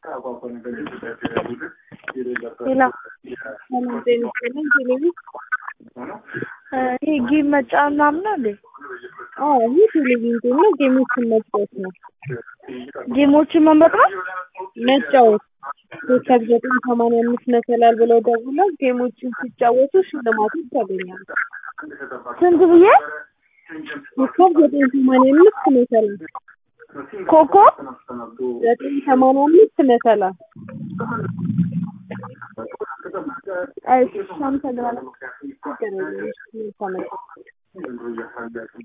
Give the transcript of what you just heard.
ሌላ ይሄ ጌም መጫወት ምናምን ነው እንዴ? ይህ ቴሌቪዥን ነው። ጌሞችን መጫወት ነው። ጌሞችን መምረጥ ነው መጫወት ኮከብ ዘጠኝ ሰማንያ አምስት መሰላል ብለው ደውለው ጌሞችን ሲጫወቱ ሽልማቶች ያገኛሉ። ስንት ብዬ ኮከብ ዘጠኝ ሰማንያ አምስት መሰላል ኮኮ ዘጠኝ ሰማንያ አምስት መሰላል እሺ አመሰግናለሁ። ችግር የለም። እሺ፣ መልካም ቀን።